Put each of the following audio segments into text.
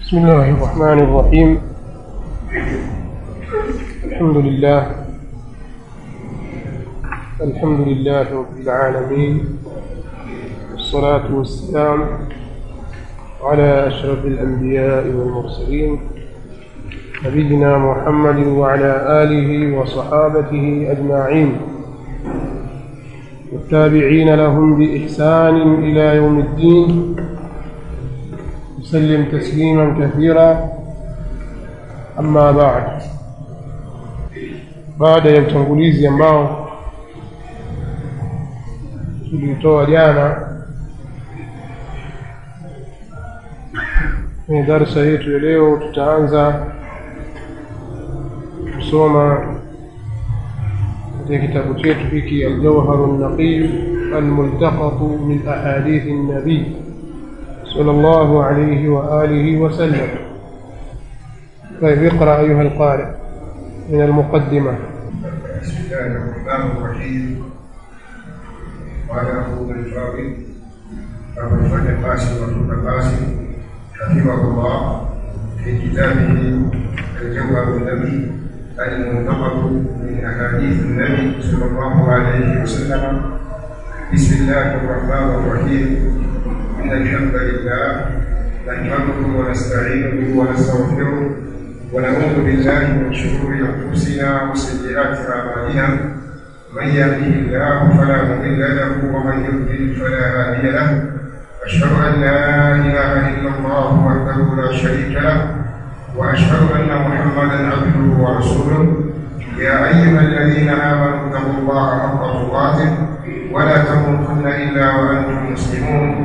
بسم الله الرحمن الرحيم الحمد لله الحمد لله رب العالمين والصلاة والسلام على أشرف الأنبياء والمرسلين نبينا محمد وعلى آله وصحابته أجمعين والتابعين لهم بإحسان إلى يوم الدين وسلم تسليما كثيرا أما بعد baada ya utangulizi ambao tulitoa jana kwenye darsa yetu ya leo tutaanza kusoma katika kitabu chetu hiki aljawharu naqiyu almultaqatu min ahadithi nabii صلى الله عليه وآله وسلم طيب اقرأ أيها القارئ من المقدمة بسم الله الرحمن الرحيم قال أبو الفاضل أبو الفتح القاسم وابن القاسم حفظه الله في كتابه الجوهر النبي المنتقد من أحاديث النبي صلى الله عليه وسلم بسم الله الرحمن الرحيم إن الحمد لله نحمده ونستعينه ونستغفره ونعوذ بالله من شرور أنفسنا وسيئات أعمالنا من يهده الله فلا مضل له ومن يضلل فلا هادي له أشهد أن لا إله إلا الله وحده لا شريك له وأشهد أن محمدا عبده ورسوله يا أيها الذين آمنوا اتقوا الله حق تقاته ولا تموتن إلا وأنتم مسلمون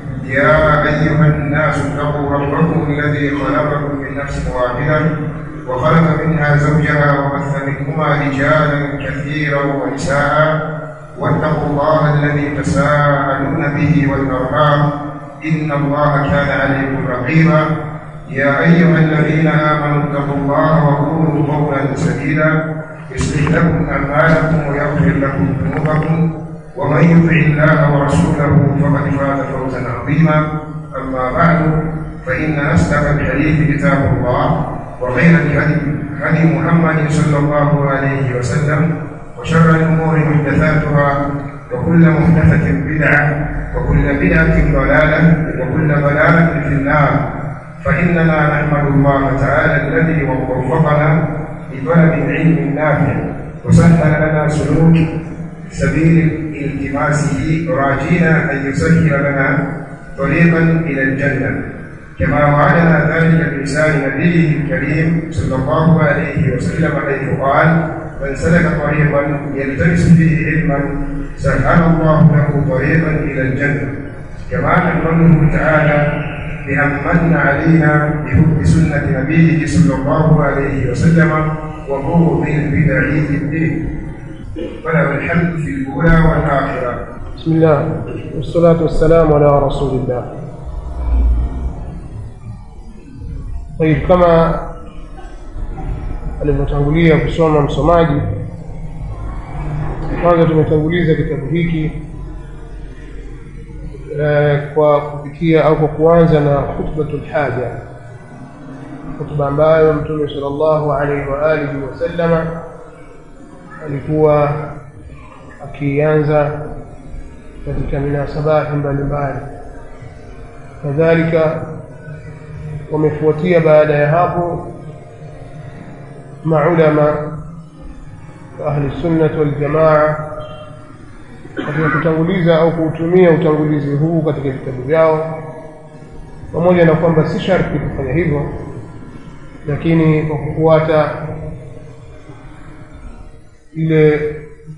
يا أيها الناس اتقوا ربكم الذي خلقكم من نفس واحدة وخلق منها زوجها وبث منهما رجالا كثيرا ونساء واتقوا الله الذي تساءلون به والأرحام إن الله كان عليكم رقيبا يا أيها الذين آمنوا اتقوا الله وقولوا قولا سديدا يصلح لكم أعمالكم ويغفر لكم ذنوبكم ومن يطع الله ورسوله فقد فاز فوزا عظيما اما بعد فان اصدق الحديث كتاب الله وخير الهدي هدي محمد صلى الله عليه وسلم وشر الامور محدثاتها وكل محدثه بدعه وكل بدعه ضلاله وكل ضلاله في النار فاننا نحمد الله تعالى الذي وفقنا لطلب العلم النافع وسهل لنا سلوك سبيل التماسه راجينا ان يسهل لنا طريقا الى الجنه كما وعدنا ذلك بلسان نبيه الكريم صلى الله عليه وسلم حيث قال من سلك طريقا يلتمس فيه علما سهل الله له طريقا الى الجنه كما نحمده تعالى بأن من علينا بحب سنة نبيه صلى الله عليه وسلم وبغض البدع في الدين وله الحمد في الأولى والآخرة بسم الله والصلاة والسلام على رسول الله طيب kama alivyotangulia kusoma msomaji kwanza tumetanguliza kitabu hiki eh, kwa kupitia au kwa kuanza na khutbatul haja khutba ambayo mtume sallallahu alaihi wa alihi wasallama alikuwa akianza katika minasabati mbalimbali kadhalika wamefuatia baada ya hapo maulama wa ahli sunnati waljamaa katika kutanguliza au kuutumia utangulizi huu katika vitabu vyao pamoja na kwamba si sharti kufanya hivyo lakini kwa kufuata ile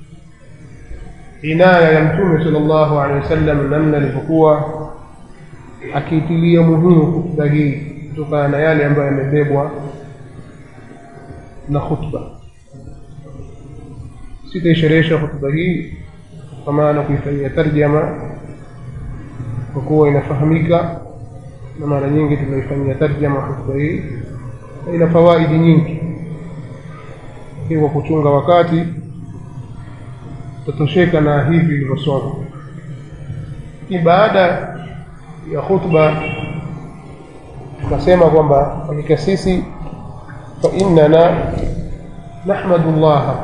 inaya ya mtume sallallahu alaihi wasallam namna alivyokuwa akiitilia muhimu hutuba hii kutokana na yale ambayo yamebebwa na khutba sitaisherehesha hutuba hii kwa maana kuifanyia tarjama kwa kuwa inafahamika na mara nyingi tunaifanyia tarjama hutuba hii na ina fawaidi nyingi hii kwa kuchunga wakati tatosheka na hivi ilivyosoma lakini baada ya khutba tukasema kwamba hakika sisi فإننا نحمد الله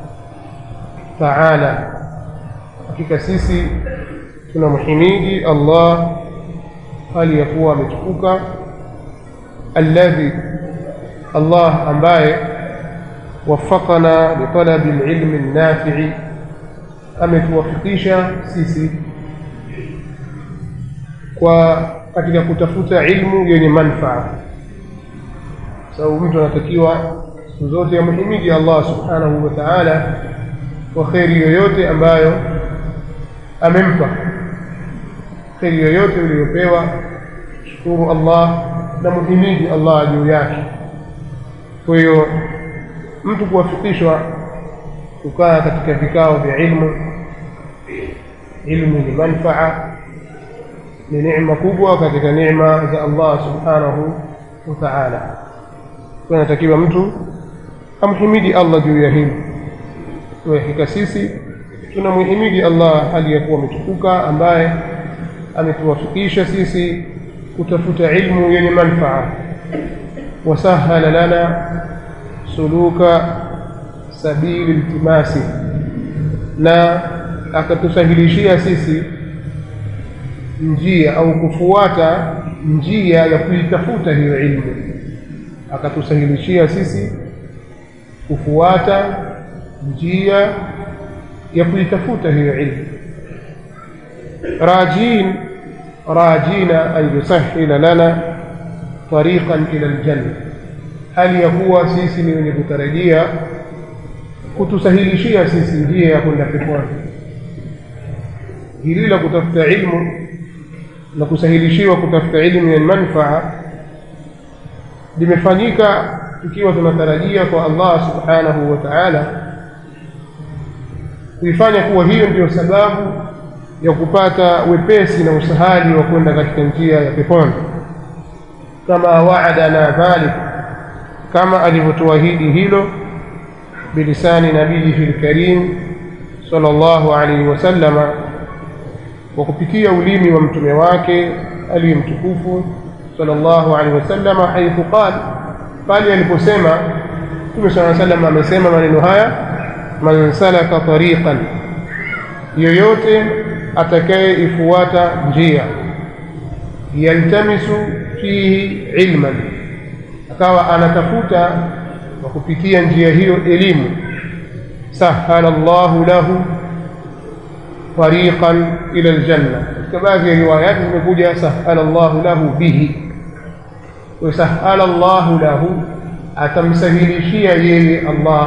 تعالى hakika sisi tunamhimidi Allah hali ya kuwa ametukuka alladhi Allah ambaye wafaqana litalabi alilmi nafi'i ametuwafikisha sisi kwa katika kutafuta ilmu yenye manfaa sababu mtu anatakiwa siku zote amhimidi Allah subhanahu wa ta'ala kwa kheri yoyote ambayo amempa kheri yoyote uliyopewa shukuru Allah na muhimidi Allah juu yake kwa hiyo mtu kuwafikishwa kukaa katika vikao vya ilmu ilmu ni manfaa ni neema kubwa katika neema za Allah subhanahu wa ta'ala tunatakiwa mtu amhimidi Allah juu ya hili kwa hakika sisi tunamhimidi Allah hali ya kuwa ametukuka ambaye ametuwafikisha sisi kutafuta ilmu yenye manfaa wasahala lana suluka sabili iltimasi na akatusahilishia sisi njia au kufuata njia ya kuitafuta hiyo ilmu akatusahilishia sisi kufuata njia ya kuitafuta hiyo ilmu rajin rajina an yusahila lana tariqan ila aljanna hali ya kuwa sisi ni wenye kutarajia kutusahilishia sisi njia ya kwenda peponi hili la kutafuta ilmu na kusahilishiwa kutafuta ilmu yenye manfaa limefanyika ikiwa tunatarajia kwa Allah subhanahu wa ta'ala kuifanya kuwa hiyo ndiyo sababu ya kupata wepesi na usahali wa kwenda katika njia ya peponi kama waadana dhalik kama alivyotuahidi hilo bilisani nabiyihi lkarim sallallahu alaihi wasallama kwa kupitia ulimi wa mtume wake aliye mtukufu sallallahu alaihi wasallama haithu qal pale aliposema mtume saa sallam amesema maneno haya man salaka tariqan yoyote atakayeifuata njia yaltamisu fihi ilman akawa anatafuta kwa kupitia njia hiyo elimu sahala llahu lahu tariqan ila aljanna katika baadhi ya riwayati zimekuja sahala llahu lahu bihi wasahala llahu lahu atamsahilishia yeye allah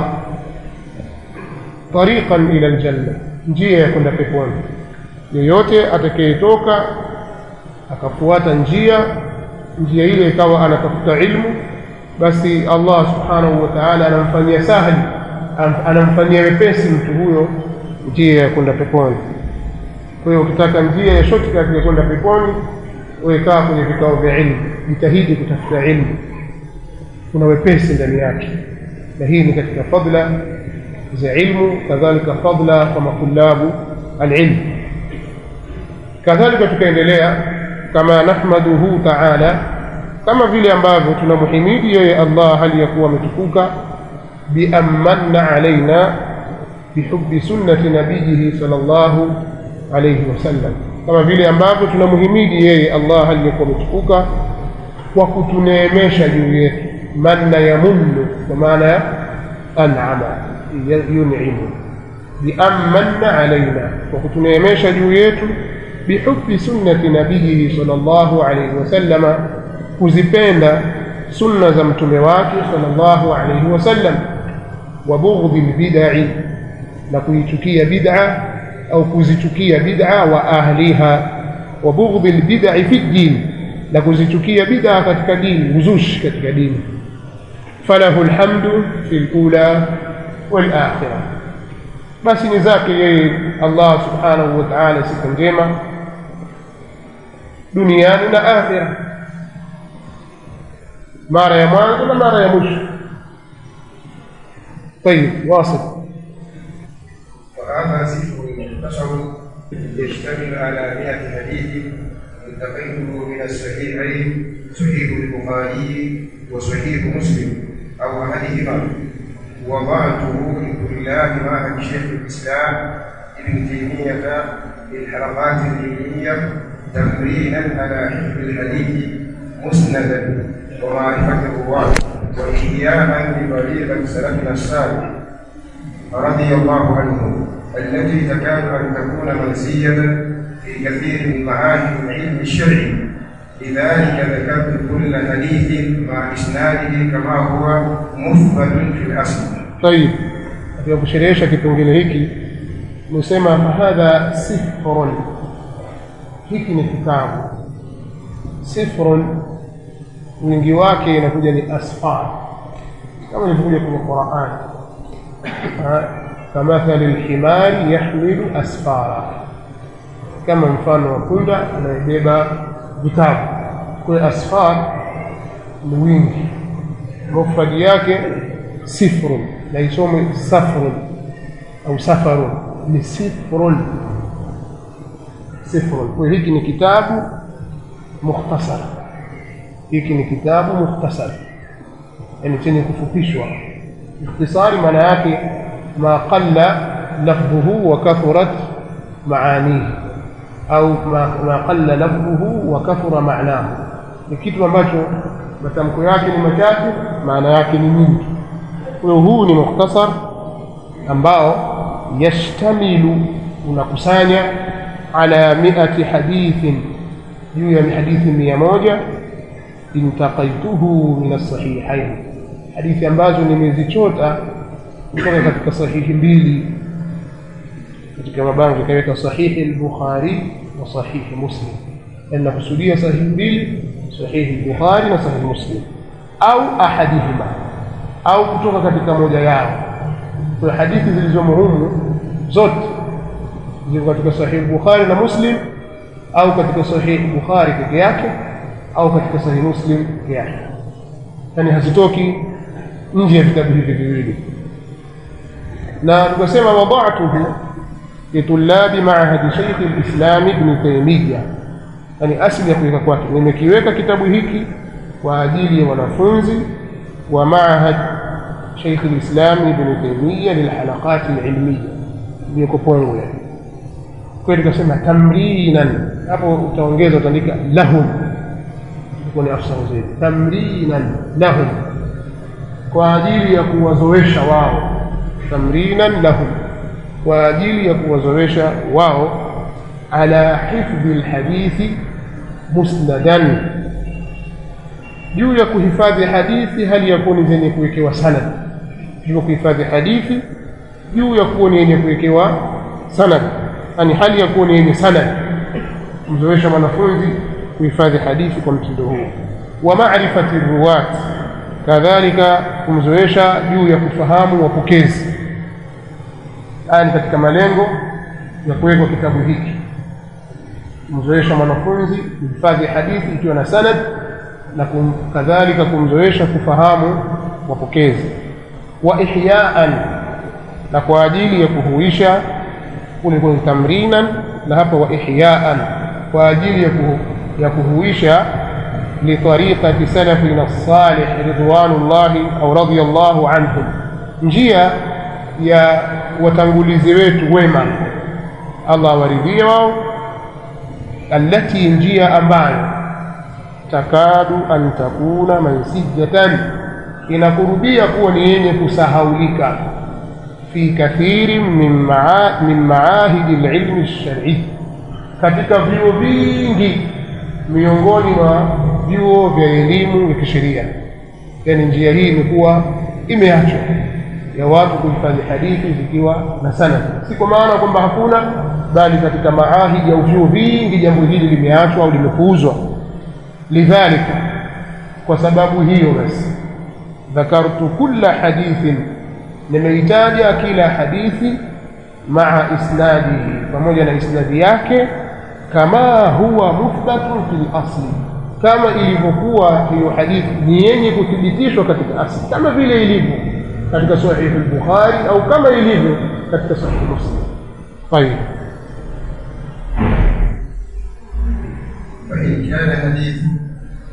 tariqan ila aljanna njia ya kwenda peponi yeyote atakayetoka akafuata njia njia ile ikawa anatafuta ilmu basi allah subhanahu wa taala anamfanyia sahli anamfanyia wepesi mtu huyo njia ya kwenda peponi kwa hiyo ukitaka njia ya shortcut ya kwenda peponi wekaa kwenye vikao vya ilmu jitahidi kutafuta ilmu kuna wepesi ndani yake na hii ni katika fadla za ilmu kadhalika fadla kwa matulabu alilmu kadhalika tukaendelea kama nahmaduhu taala kama vile ambavyo tunamhimidi yeye allah hali ya kuwa ametukuka biammanna alaina bihubi sunnati nabiyihi sal llahu alaihi wasallam kama vile ambavyo tunamhimidi yeye allah hali ya kuwa ametukuka kwa kutuneemesha juu yetu manna yamunnu kwa maana ya anama yunimu biammanna alaina kwa kutuneemesha juu yetu bihubi sunnati nabiyihi sal llahu alaihi wasallama kuzipenda sunna za mtume wake sal llahu alaihi wasallam wa bughdhi lbidai na kuichukia bid'a au kuzichukia bid'a wa ahliha wa bughdhi lbidai fi ddin na kuzichukia bid'a katika dini uzushi katika dini falahu lhamdu fi lula walakhira basi ni zake yeye allah subhanahu wa taala siku njema duniani na akhira mara ya mwanzo na mara ya mwisho طيب واصل وهذا ذكر مختصر يشتمل على مئة حديث التقيته من الصحيحين صحيح البخاري وصحيح مسلم أو أحدهما وضعته لطلاب معهد شيخ الإسلام ابن تيمية في الحلقات العلمية تمرينا على حفظ الحديث مسندا ومعرفة الرواة وإحياء لطريقة سلفنا الصالح رضي الله عنهم التي تكاد أن تكون منسية في كثير من معاهد العلم الشرعي لذلك ذكرت كل حديث مع إسناده كما هو مثبت في الأصل طيب katika kusherehesha kipengele hiki nimesema fahadha sifrun hiki ni kitabu sifrun wingi wake inakuja ni asfar kama ilivyokuja kwenye Qur'an kamathali lhimari yahmilu asfara kama mfano wa punda anayebeba vitabu kwa asfar ni wingi mufradi yake sifrun na isome safrun au safarun ni sifrun sifrun kwa hiki ni kitabu mukhtasar hiki ni kitabu mukhtasar yani chenye kufupishwa ikhtisari maana yake ma qalla lafdhuhu wa kathurat maanihi au ma, ma qalla lafdhuhu wa kathura maanahu ni kitu ambacho matamko yake ni machache maana yake ni nyingi kwa hiyo huu ni mukhtasar ambao yashtamilu unakusanya ala miati hadithin juu ya hadithi mia moja intaqaituhu min alsahihain hadithi ambazo nimezichota kutoka katika sahihi mbili katika mabango ikaweka sahihi al-Bukhari na sahihi Muslim nakusudia sahihi mbili sahihi al-Bukhari na sahihi Muslim au ahadihima au kutoka katika moja yao kwa hadithi zilizomo humu zote ziko katika sahihi al-Bukhari na Muslim au katika sahihi Bukhari peke yake au katika sahihi Muslim peke yake yani hazitoki nje ya vitabu hivi viwili na tukasema wada'tuhu litulabi maahadi Sheikh al-Islam Ibn Taymiyyah yani asili ya kuweka kwake nimekiweka kitabu hiki kwa ajili ya wanafunzi wa maahad Sheikh al-Islam Ibn Taymiyyah lilhalaqat al-ilmiyya iliyoko Pongwe kwa hiyo tukasema tamrinan hapo utaongeza utaandika lahum ni afsahu zaidi tamrinan lahum kwa ajili ya kuwazoesha wao tamrinan lahum kwa ajili ya kuwazoesha wao ala hifdhi lhadithi musnadan juu ya kuhifadhi hadithi hali ya kuwa ni zenye kuwekewa sanad juu ya kuhifadhi hadithi juu ya kuwa ni yenye kuwekewa sanad yani hali ya kuwa ni yenye sanad kumzoesha mwanafunzi kuhifadhi hadithi kwa mtindo huu wa maarifati ruwat kadhalika kumzoesha juu ya kufahamu wapokezi haya ni katika malengo ya kuwekwa kitabu hiki kumzoesha mwanafunzi kuhifadhi hadithi ikiwa na sanad na kum, kadhalika kumzoesha kufahamu wapokezi wa ihyaan na kwa ajili ya kuhuisha kule kwenye tamrinan na hapa wa ihyaan kwa ajili ya, kuhu, ya kuhuisha litariqati salafina salih ridwanullahi au radiyallahu anhum njia ya watangulizi wetu wema Allah awaridhie wao allati njia ambayo takadu an takuna mansijatan inakurubia kuwa ni yenye kusahaulika fi kathiri min, maa, min maahidi lilmi lsharii katika vyuo vingi miongoni mwa vyuo vya elimu ya kisheria yaani njia hii imekuwa imeachwa ya watu kuhifadhi hadithi zikiwa na sanad si kwa maana kwamba hakuna bali katika maahidi au vyuo vingi jambo hili limeachwa au limepuuzwa lidhalika kwa sababu hiyo basi dhakartu kulla hadithin nimeitaja kila hadithi maa isnadihi pamoja na isnadi yake kama huwa muthbatun fil asli kama ilivyokuwa hiyo hadithi ni yenye kuthibitishwa katika asli kama vile ilivyo katika sahihi al-Bukhari au kama ilivyo katika sahihi Muslim. طيب فإن كان حديث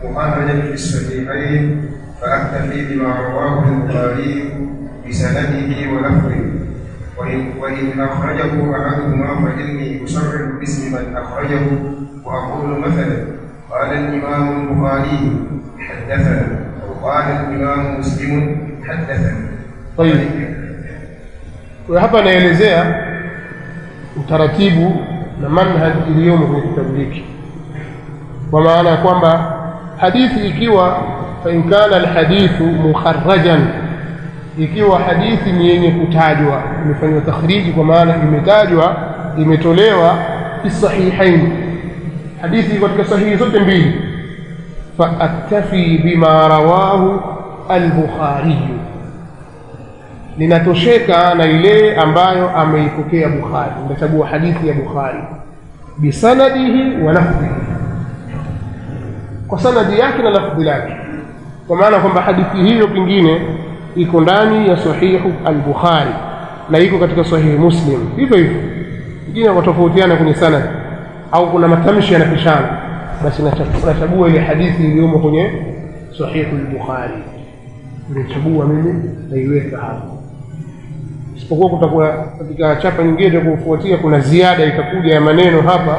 مخرجا في الصحيحين فأكتفي بما رواه البخاري بسنده ولفظه وإن, وإن أخرجه أحدهما فإني أصرح باسم من أخرجه وأقول مثلا قال الإمام البخاري حدثنا أو قال الإمام مسلم حدثنا طيب kwa hapa anaelezea utaratibu na manhaj iliyomo kwenye kitabu hiki kwa maana ya kwamba hadithi ikiwa fain kana alhadithu mukharrajan ikiwa hadithi ni yenye kutajwa imefanywa takhriji kwa maana imetajwa imetolewa fi sahihain hadithi iko katika sahihi zote mbili faaktafi bima rawahu albukhariyu linatosheka na ile ambayo ameipokea bukhari nitachagua hadithi ya bukhari bisanadihi wa lafdhihi kwa sanadi yake na lafdhi lake kwa maana kwamba hadithi hiyo pengine iko ndani ya sahihu al-Bukhari na iko katika sahihi Muslim hivyo hivyo wengine watofautiana kwenye sanad au kuna matamshi yanapishana basi nachagua ile hadithi iliyomo kwenye sahihu al-Bukhari nimechagua mimi naiweka hapo isipokuwa kutakuwa katika chapa nyingine kufuatia kuna ziada itakuja ya maneno hapa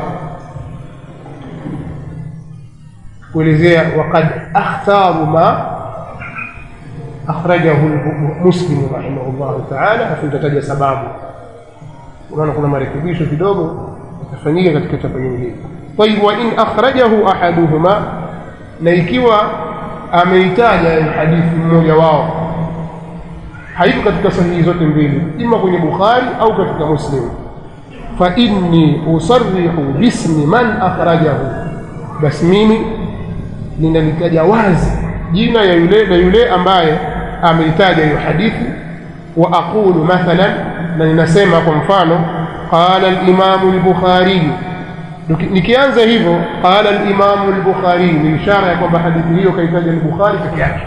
kuelezea waqad akhtaru ma akhrajahu muslim rahimahullahu taala afu nitataja sababu unaona kuna marekebisho kidogo yatafanyika katika chapa nyingine طيب وإن أخرجه أحدهما na ikiwa ameitaja hadithi mmoja wao haiko katika sahihi zote mbili ima kwenye bukhari au katika muslim fa inni usarrihu bismi man akhrajahu basi mimi ninalitaja wazi jina ya yule na yule ambaye ameitaja hiyo hadithi wa aqulu mathalan na ninasema kwa mfano qala al-imamu al-bukhari nikianza hivyo qala al-imamu al-bukhari ni ishara ya kwamba hadithi hiyo kaitaja al-bukhari peke yake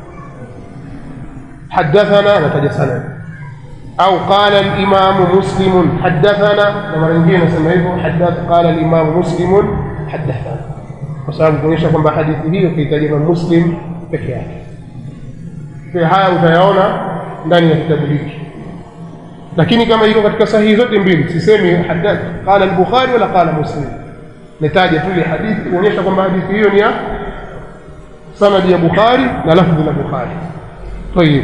حدثنا نتج سند أو قال الإمام مسلم حدثنا لما رنجينا سمعه حدث قال الإمام مسلم حدثنا وسبب kuonyesha kwamba hadithi hiyo kaitaja Muslim peke yake. Kwa haya utayaona ndani ya kitabu hiki. Lakini kama iko katika sahihi zote mbili, sisemi hadath qala al-Bukhari wala qala Muslim. Nitaja tu ile hadithi kuonyesha kwamba hadithi hiyo ni ya sanadi ya Bukhari na lafdhi la Bukhari. طيب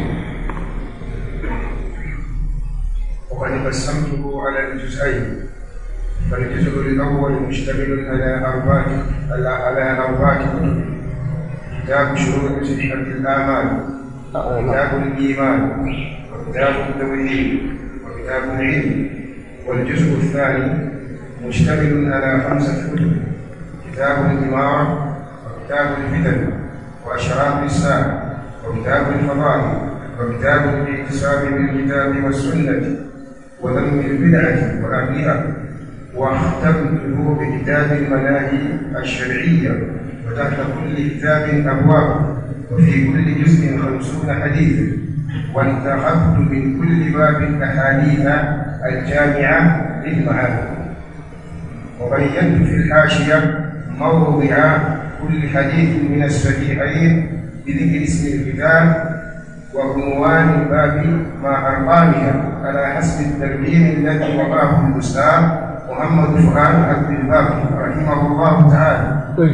وقد قسمته على الجزئين فالجزء الاول مشتمل على اربعه على اربعه كتب كتاب شروط صحه الاعمال وكتاب الايمان وكتاب التوحيد وكتاب العلم والجزء الثاني مشتمل على خمسه كتب كتاب الاماره وكتاب الفتن واشراف الساعه وكتاب الفضائل وكتاب الاعتصام بالكتاب والسنة وذم البدعة وأهلها واختمته بكتاب المناهي الشرعية وتحت كل كتاب أبواب وفي كل جزء خمسون حديثا وانتخبت من كل باب الأحاديث الجامعة للمعاني وبينت في الحاشية موضع كل حديث من الصحيحين بذكر اسم الكتاب وعنوان الباب مع أرقامها على حسب الترتيب الذي وضعه الأستاذ محمد فؤاد عبد الباقي رحمه الله تعالى. طيب.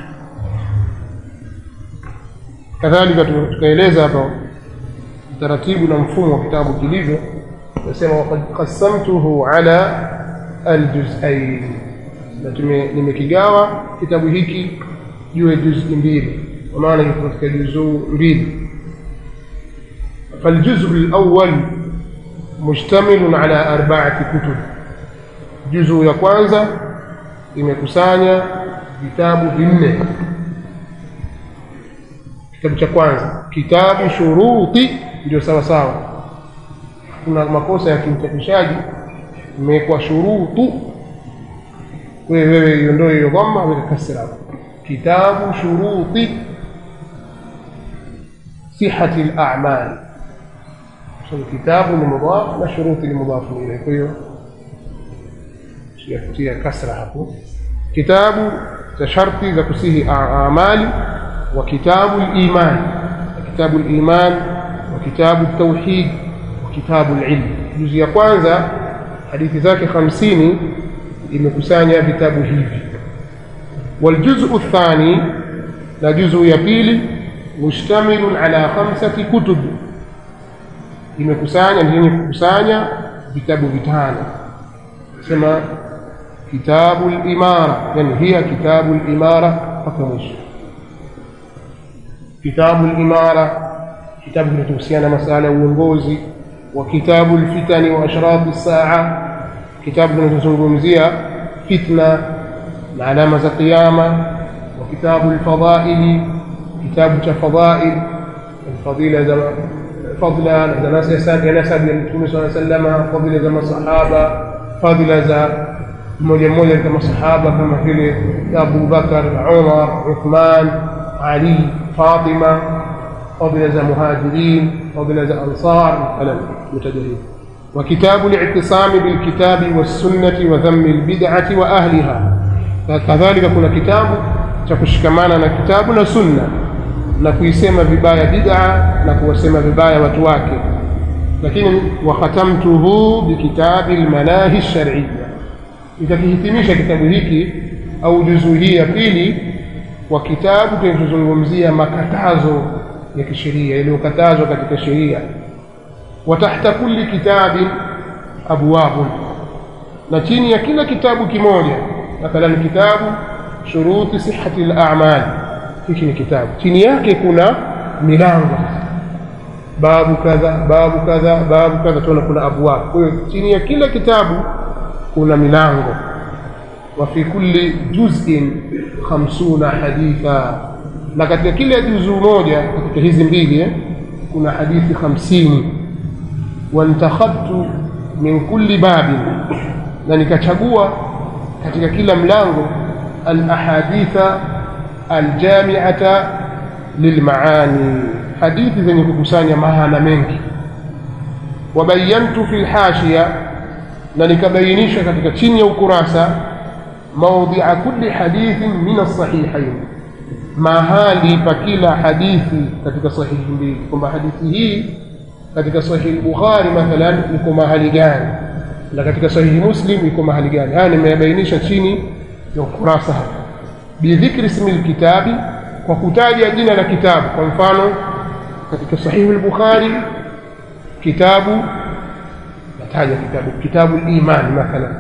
kadhalika tukaeleza hapa utaratibu na mfumo wa kitabu kilivyo nasema waqad qasamtuhu ala aljuzain na nimekigawa kitabu hiki juu ya juzi mbili kwa maana iko katika juzuu mbili فالجزء الأول مشتمل على أربعة كتب جزء ya kwanza imekusanya vitabu vinne kitabu cha kwanza kitabu shuruti ndio sawa sawa kuna makosa ya kimchapishaji imewekwa shurutu wewe wewe iondoe hiyo dhamma weka kasra hapo kitabu shuruti صحة الأعمال الكتاب المضاف والشروط المضاف إليه كيو يفتيها كسرة hapo kitabu cha sharti za kusihi amali وكتاب الإيمان كتاب الإيمان وكتاب التوحيد وكتاب العلم juzi ya kwanza hadithi zake hamsini imekusanya vitabu hivi والجزء الثاني na juzu ya pili mushtamilun ala khamsati kutub imekusanya yenye kukusanya vitabu vitano sema kitabu al-imara yani hiya kitabu al-imara mpaka mwisho kitabu al-imara kitabu kinachohusiana na masala ya uongozi wa kitabu al-fitani wa ashrati as-saa kitabu kinachozungumzia fitna na alama za kiyama wa kitabu al-fadaili kitabu cha fadail fadila za fadla za nasab ya nasab ya Mtume صلى الله عليه وسلم fadila za masahaba fadila za mmoja mmoja kama masahaba kama vile Abu Bakar, Umar, Uthman, Ali, Fatima fadila za muhajirin fadila za ansar kalam mutajahid وكتاب الاعتصام بالكتاب والسنة وذم البدعة وأهلها كذلك كنا كتاب تكشكمانا na kitabu na sunna na kuisema vibaya bid'a na kuwasema vibaya watu wake lakini wakhatamtuhu bikitabi almanahi shar'iyya nikakihitimisha kitabu hiki au juzuu hii ya pili kwa kitabu kinachozungumzia makatazo ya kisheria yaliyokatazwa katika sheria wa tahta kulli kitabin abwabun na chini ya kila kitabu kimoja mathalan kitabu shuruti sihhati al-a'mal hiki ni kitabu chini yake kuna milango babu kadha babu kadha babu kadha tuona kuna abwab kwa hiyo chini ya kila kitabu kuna milango wa fi kulli juz'in 50 haditha na katika kila juzuu moja katika hizi mbili eh, kuna hadithi 50 wantakhabtu min kulli babin na nikachagua katika kila mlango al ahaditha aljamiata lilmaani hadithi zenye kukusanya maana mengi wabayantu fi lhashiya na nikabainisha katika chini ya ukurasa maudhia kulli hadithin min alsahihain mahali pa kila hadithi katika sahihi mbili kwamba hadithi hii katika sahihi bukhari mathalan iko mahali gani na katika sahihi muslim iko mahali gani haya nimeyabainisha chini ya ukurasa hapa bidhikri ismi lkitabi kwa kutaja jina la kitabu kwa mfano katika sahihi al-bukhari kitabu nataja kitabu kitabu al-iman mathalan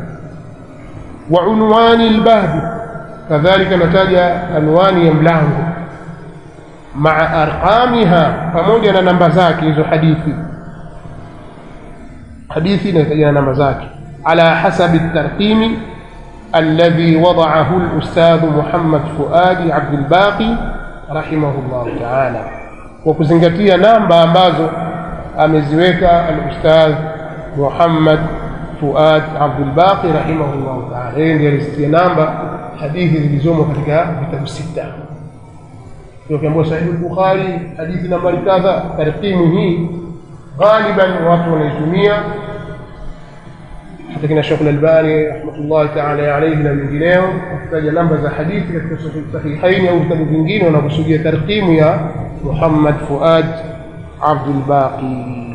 wa unwani al-bab kadhalika nataja anwani ya mlango maa arqamiha pamoja na namba zake hizo hadithi hadithi inahitaji na namba zake ala hasabi tarqimi الذي وضعه الأستاذ محمد فؤاد عبد الباقي رحمه الله تعالى وكزنgatia namba ambazo ameziweka al-Ustadh Muhammad Fuad Abdul Baqi rahimahullah ta'ala yeye ndiye alizitia namba hadithi zilizomo katika vitabu sita ukiambiwa sahihi al-Bukhari hadithi nambari kadha tarqimu hii غالبا watu wanaitumia hata kina Sheikh Al-Albani rahmatullahi ta'ala alayhi na wengineo wakitaja namba za hadithi katika sahihaini au vitabu vingine wanakusudia tarqimu ya Muhammad Fuad Abdul Baqi